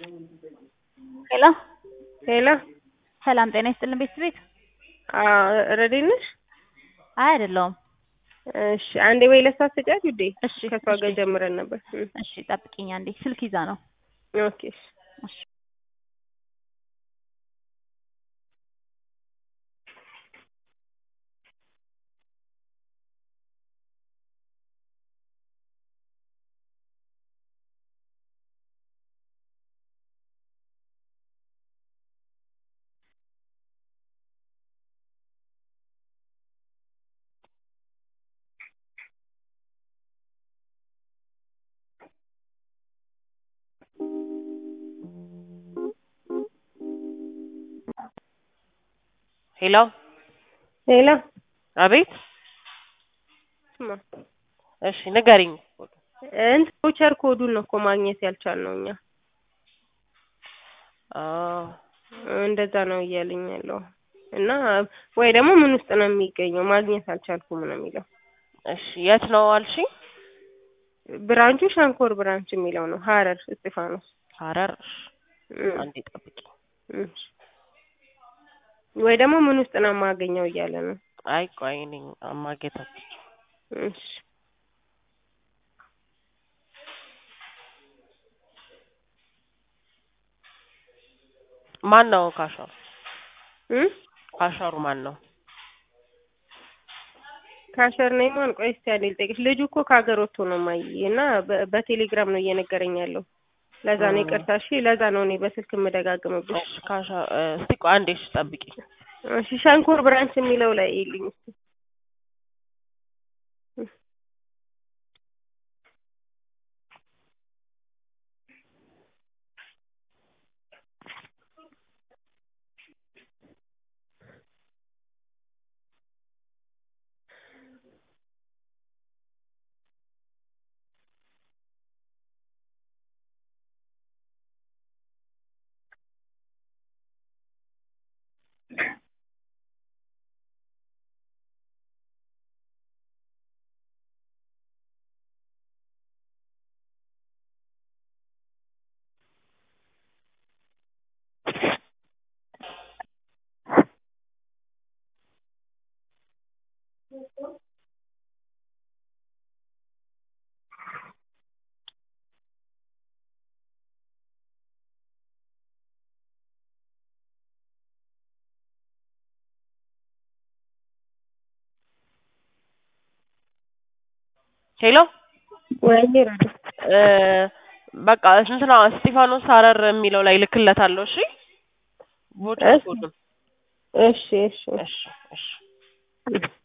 ሄሎ ሄሎ ሰላም ጤና ይስጥልን ቤተሰቤት ረዴት ነሽ? አይ አይደለሁም። እሺ አንዴ ወይ ለሷ ስጫት ውዴ። እሺ ከሷ ጋር እሺ ጀምረን ነበር። እም፣ እሺ ጠብቂኝ አንዴ ስልክ ይዛ ነው። ኦኬ እሺ። እሺ ሄሎ ሄሎ አቤት። ስማ እሺ ንገሪኝ። እንትን ቮቸር ኮዱን ነው እኮ ማግኘት ያልቻልነው እኛ። አ እንደዛ ነው እያለኝ ያለው እና ወይ ደግሞ ምን ውስጥ ነው የሚገኘው ማግኘት አልቻልኩም ነው የሚለው። እሺ የት ነው አልሽ? ብራንቹ ሻንኮር ብራንች የሚለው ነው ሀረር እስጢፋኖስ። ሀረር። እሺ እም፣ አንዴ ጠብቂ። እም። ወይ ደግሞ ምን ውስጥ ነው የማገኘው እያለ ነው። አይ ቆይ እኔ ማግኘት አልችልም። እሺ ማን ነው ካሻሩ? እም ካሻሩ ማን ነው? ካሸር ነኝ ማን? ቆይ እስኪ አንዴ ልጠይቅሽ። ልጁ እኮ ከሀገር ወጥቶ ነው ማየ እና በ- በቴሌግራም ነው እየነገረኝ ያለው። ለዛ ነው እ። ይቅርታ። እሺ ለዛ ነው እኔ በስልክ የምደጋግምብሽ። እሺ ካሻ እስቲ ቆይ አንዴ እሺ ጠብቂ። እሺ ሸንኮር ብራንች የሚለው ላይ ይልኝ እስኪ። ሄሎ ወይኔ ረዱ እ በቃ እንትና እስጢፋኖስ ሀረር የሚለው ላይ ልክለታለሁ። እሺ ቮቸር እሺ ኮዱን። እሺ እሺ እሺ እሺ እሺ